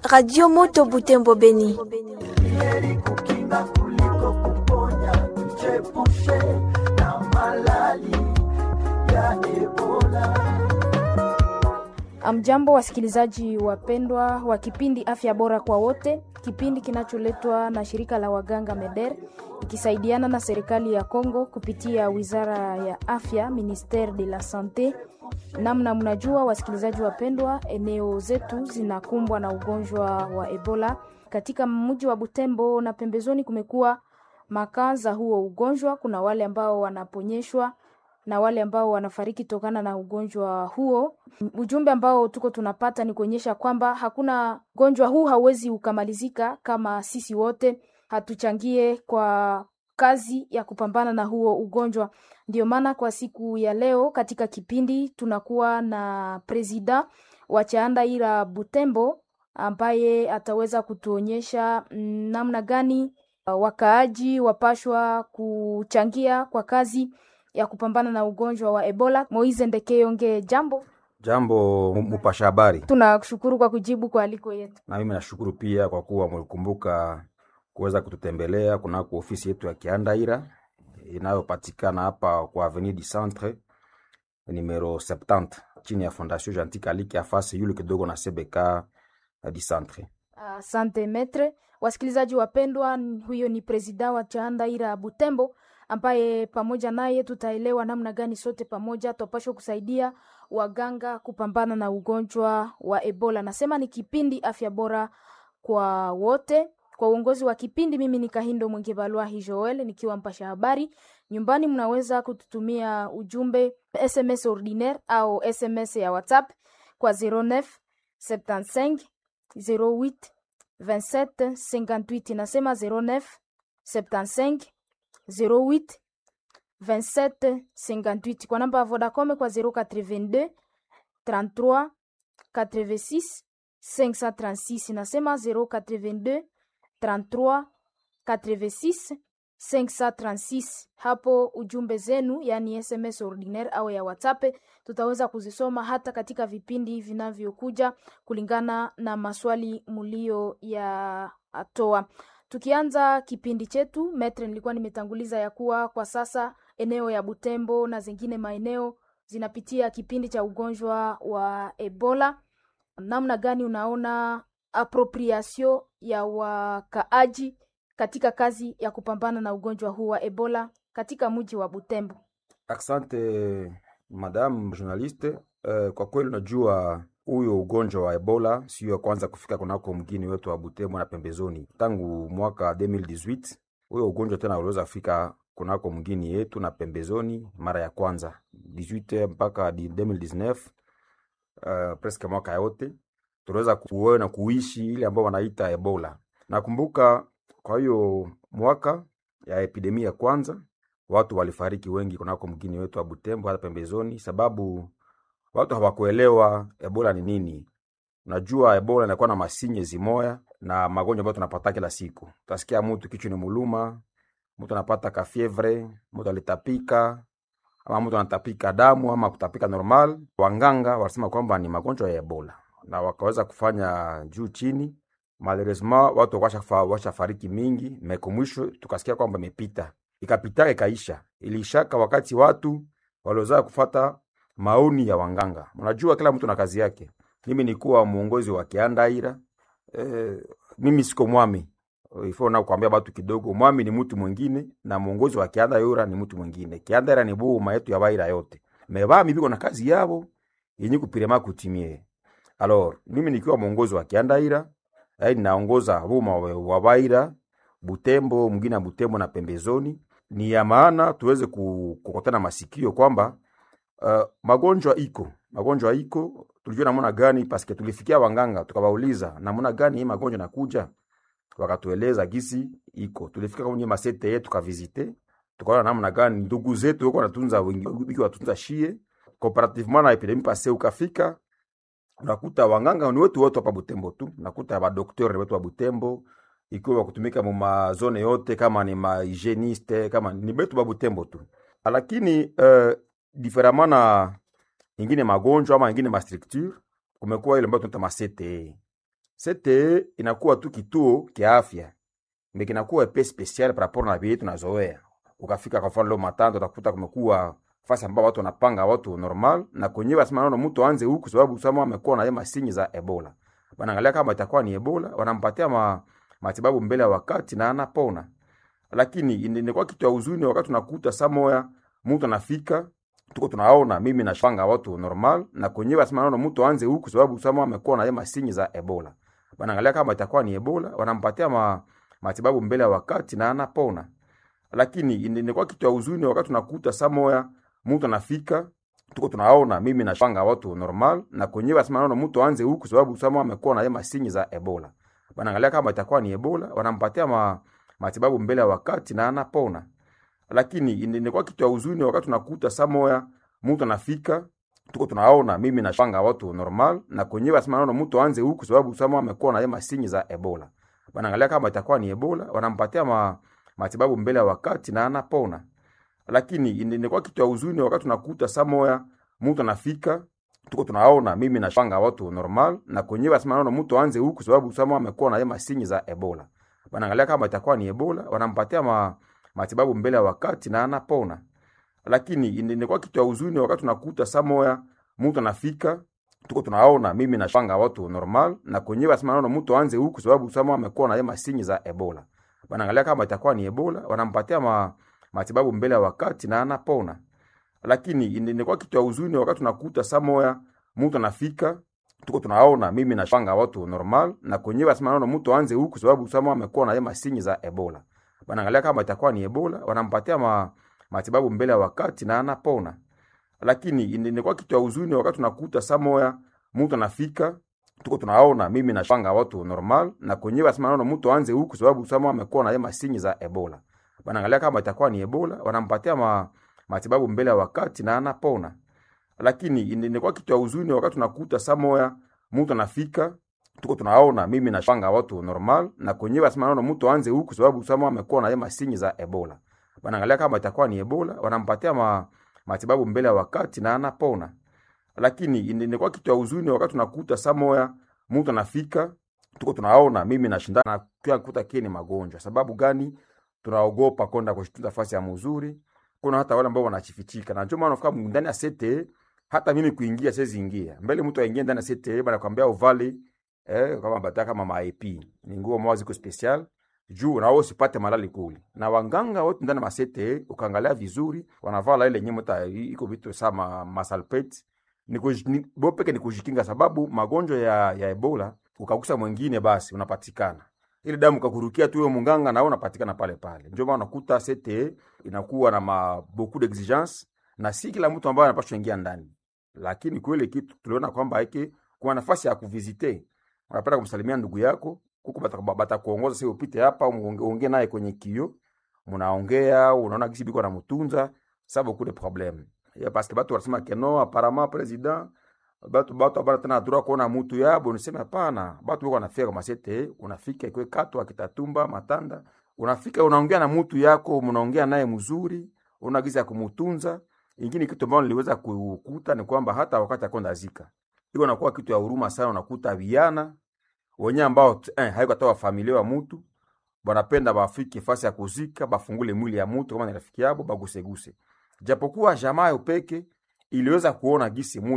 Radio Moto Butembo Beni. heri kukinga kuliko kuponya, tuchepushe na malali ya Ebola. Amjambo, wasikilizaji wapendwa wa kipindi Afya Bora kwa Wote, kipindi kinacholetwa na shirika la waganga MEDER ikisaidiana na serikali ya Kongo kupitia wizara ya afya, Ministere de la Sante. Namna mnajua, wasikilizaji wapendwa, eneo zetu zinakumbwa na ugonjwa wa Ebola. Katika mji wa Butembo na pembezoni kumekuwa makaa za huo ugonjwa. Kuna wale ambao wanaponyeshwa na wale ambao wanafariki tokana na ugonjwa huo. Ujumbe ambao tuko tunapata ni kuonyesha kwamba hakuna ugonjwa huu hauwezi ukamalizika kama sisi wote hatuchangie kwa kazi ya kupambana na huo ugonjwa. Ndio maana kwa siku ya leo katika kipindi tunakuwa na presida wa Chaandaira Butembo ambaye ataweza kutuonyesha mm, namna gani uh, wakaaji wapashwa kuchangia kwa kazi ya kupambana na ugonjwa wa Ebola. Moize Ndekeyonge, jambo. Jambo mu- mupasha habari, Tunakushukuru kwa kujibu kwa aliko yetu. na mimi nashukuru pia kwa kuwa mlikumbuka kuweza kututembelea kunako ofisi yetu ya Kiandaira inayopatikana hapa kwa Avenue du Centre numero 70 chini ya Fondation Gentil Kaliki afasi yule kidogo na CBK du Centre. Asante metre. Wasikilizaji wapendwa, n- huyo ni presida wa Chaandaira Butembo ambaye pamoja naye tutaelewa namna gani sote pamoja twapashwa kusaidia waganga kupambana na ugonjwa wa Ebola. Nasema ni kipindi afya bora kwa wote. Kwa uongozi wa kipindi, mimi ni Kahindo Mwingibalwahi Joel nikiwa mpasha habari. Nyumbani mnaweza kututumia ujumbe SMS ordinaire au SMS ya WhatsApp kwa 09 75 08 27 58. Nasema 09 75 08 27 58 kwa namba ya Vodacom kwa 082 33 86 536. Nasema 082 33 86 536. Hapo ujumbe zenu, yani SMS ordinaire au ya WhatsApp, tutaweza kuzisoma hata katika vipindi vinavyokuja kulingana na maswali mulio ya atoa. Tukianza kipindi chetu, metre, nilikuwa nimetanguliza ya kuwa kwa sasa eneo ya Butembo na zingine maeneo zinapitia kipindi cha ugonjwa wa Ebola. Namna gani unaona appropriation ya wakaaji katika kazi ya kupambana na ugonjwa huu wa Ebola katika mji wa Butembo? Asante madam journaliste. Uh, kwa kweli unajua huyo ugonjwa wa Ebola sio ya kwanza kufika kunako mgini wetu wa Butembo na pembezoni. Tangu mwaka 2018 huyo ugonjwa tena uliweza kufika kunako mgini yetu na pembezoni mara ya kwanza 18 mpaka di- 2019 uh, presque mwaka yote tuliweza kuona kuishi ile ambao wanaita Ebola. Nakumbuka kwa hiyo mwaka ya epidemia ya kwanza watu walifariki wengi kunako mgini wetu wa Butembo hata pembezoni, sababu watu hawakuelewa Ebola ni nini. Unajua Ebola inakuwa na masinye zimoya na magonjwa ambayo tunapata kila siku. Utasikia mtu kichwa ni muluma, mtu anapata kafievre, mtu alitapika ama mtu anatapika damu ama kutapika normal. Wanganga walisema kwamba ni magonjwa ya Ebola na wakaweza kufanya juu chini. Malheureusement watu washafa- washafariki mingi, meko mwisho tukasikia kwamba imepita, ikapita ikaisha. Ilishaka wakati watu waliozaa kufata maoni ya wanganga. Unajua kila mtu na kazi yake. Mimi nikuwa mwongozi wa Kiandaira eh, mimi siko mwami ifo na kuambia batu kidogo, mwami ni mtu mwingine na mwongozi wa Kiandaira ni mtu mwingine. Kiandaira ni buma yetu ya baira yote mebami biko na kazi yabo yenye kupirema kutimie. Alors mimi nikiwa mwongozi wa Kiandaira ai naongoza buma wa wa baira Butembo mwingine na Butembo na pembezoni, ni ya maana tuweze ku- kukutana masikio kwamba uh, magonjwa iko magonjwa iko, tulijua namna gani paske tulifikia wanganga tukawauliza namna gani hii magonjwa nakuja, wakatueleza gisi iko. Tulifika kwenye masete yetu tukavizite, tukaona namna gani ndugu zetu wako wanatunza wengi wiki watunza shie comparativement na epidemie passé, ukafika unakuta wanganga ni wetu wote hapa Butembo tu, nakuta badokteur wetu wa Butembo ikiwa kutumika mu mazone yote, kama ni mahygieniste kama ni betu ba Butembo tu, lakini uh, diferemment na ingine magonjwa ama ingine mastructure, kumekuwa ile ambayo tunaita ma CTE CTE inakuwa tu kituo kia afya me kinakuwa epe special par rapport na vile tunazoea. Ukafika kwa mfano leo Matando utakuta kumekuwa fasi ambao watu wanapanga watu normal na kwenyewe basema naona mtu aanze huku sababu sama amekuwa na yema sinyi za Ebola. Wanaangalia kama itakuwa ni Ebola, wanampatia ma, matibabu mbele ya wakati na anapona. Lakini inakuwa kitu ya huzuni wakati tunakuta samoya mtu anafika tuko tunaona mimi nashanga watu normal na kwenyewe basema naona mtu aanze huku sababu sama amekuwa na yema sinyi za Ebola. Wanaangalia kama itakuwa ni Ebola, wanampatia ma, matibabu mbele ya wakati na anapona. Lakini inakuwa kitu ya huzuni wakati tunakuta samoya mtu anafika tuko tunaona mimi nashanga watu normal na kwenyewe basema naona mtu aanze huku sababu sama amekuwa na yema sinyi za Ebola. Wanaangalia kama itakuwa ni Ebola, wanampatia ma, matibabu mbele ya wakati na anapona. Lakini inakuwa kitu ya huzuni wakati tunakuta samoya mtu anafika tuko tunaona mimi nashanga watu normal na kwenyewe basema naona mtu aanze huku sababu sama amekuwa na yema sinyi za Ebola. Wanaangalia kama itakuwa ni Ebola, wanampatia ma, matibabu mbele ya wakati na anapona. Lakini inakuwa kitu ya huzuni wakati tunakuta samoya mtu anafika tuko tunaona mimi nashanga watu normal na kwenyewe basema naona mtu aanze huku sababu sama amekuwa na yema sinyi za Ebola. Wanaangalia kama itakuwa ni Ebola, wanampatia ma, matibabu mbele ya wakati na anapona. Lakini inakuwa kitu ya huzuni wakati tunakuta samoya mtu anafika tuko tunaona mimi nashanga watu normal na kwenyewe basema naona mtu aanze huku sababu sama amekuwa na yema sinyi za Ebola. Wanaangalia kama itakuwa ni Ebola, wanampatia ma, matibabu mbele ya wakati na anapona. Lakini inakuwa kitu ya huzuni wakati tunakuta samoya mtu anafika tuko tunaona mimi nashanga watu normal na kwenyewe basema naona mtu aanze huku sababu sama amekuwa na yema sinyi za Ebola. Wanaangalia kama itakuwa ni Ebola, wanampatia ma, matibabu mbele ya wakati na anapona. Lakini inakuwa kitu ya huzuni wakati tunakuta samoya mtu anafika tuko tunaona mimi nashanga watu normal na kwenyewe basema naona mtu aanze huku sababu sama amekuwa na yema sinyi za Ebola. Wanaangalia kama itakuwa ni Ebola, wanampatia ma, matibabu mbele ya wakati na anapona. Lakini inakuwa kitu ya huzuni wakati tunakuta samoya mtu anafika tuko tunaona mimi nashanga watu normal na kwenyewe basema naona mtu aanze huku sababu sama amekuwa na yema sinyi za Ebola. Wanaangalia kama itakuwa ni Ebola, wanampatia ma, matibabu mbele ya wakati na anapona. Lakini inakuwa kitu ya huzuni wakati tunakuta samoya mtu anafika tuko tunaona mimi nashinda na kia kuta kie ni magonjwa. Sababu gani? Tunaogopa kwenda kushtunza fasi ya mzuri. Kuna hata wale ambao wanachifichika. Na ndio maana unafika ndani ya sete hata mimi kuingia siwezi ingia. Mbele mtu aingie ndani ya sete bana kwambia uvale eh kama bataka kama maip. Ni nguo moja ziko special juu na wewe usipate malali kule. Na wanganga wote ndani ya masete ukaangalia vizuri wanavala ile nyemo ta iko vitu sama masalpet ni kuj- bo peke ni kujikinga, sababu magonjwa ya, ya Ebola ukagusa mwingine, basi unapatikana ile damu kakurukia tu huyo munganga na wewe unapatikana pale pale. Ndio maana unakuta CTE inakuwa na ma, beaucoup d'exigence na si kila mtu ambaye anapaswa ingia ndani, lakini kweli kitu tuliona kwamba hiki kuna nafasi ya kuvisite, unapenda kumsalimia ndugu yako kuko bata, bata kuongoza sio upite hapa uongee naye kwenye kio, mnaongea unaona kisi biko anamtunza sababu kule problem ya parce que batu wanasema que non apparemment president batu batu abana tena droit kuona mutu yabo, niseme hapana, batu biko wanafika kama sete, unafika ikwe katwa kitatumba matanda, unafika unaongea na mutu yako, mnaongea naye mzuri, unagiza kumutunza. Ingine kitu ambacho niliweza kukuta ni kwamba hata wakati akonda zika iko nakuwa kitu ya huruma sana, unakuta viana wenye ambao eh, haiko hata wa familia wa mutu banapenda bafike fasi ya kuzika, bafungule mwili ya mutu kama ni rafiki yabo, baguseguse japokuwa jamaa yo peke iliweza kuona gisi mutu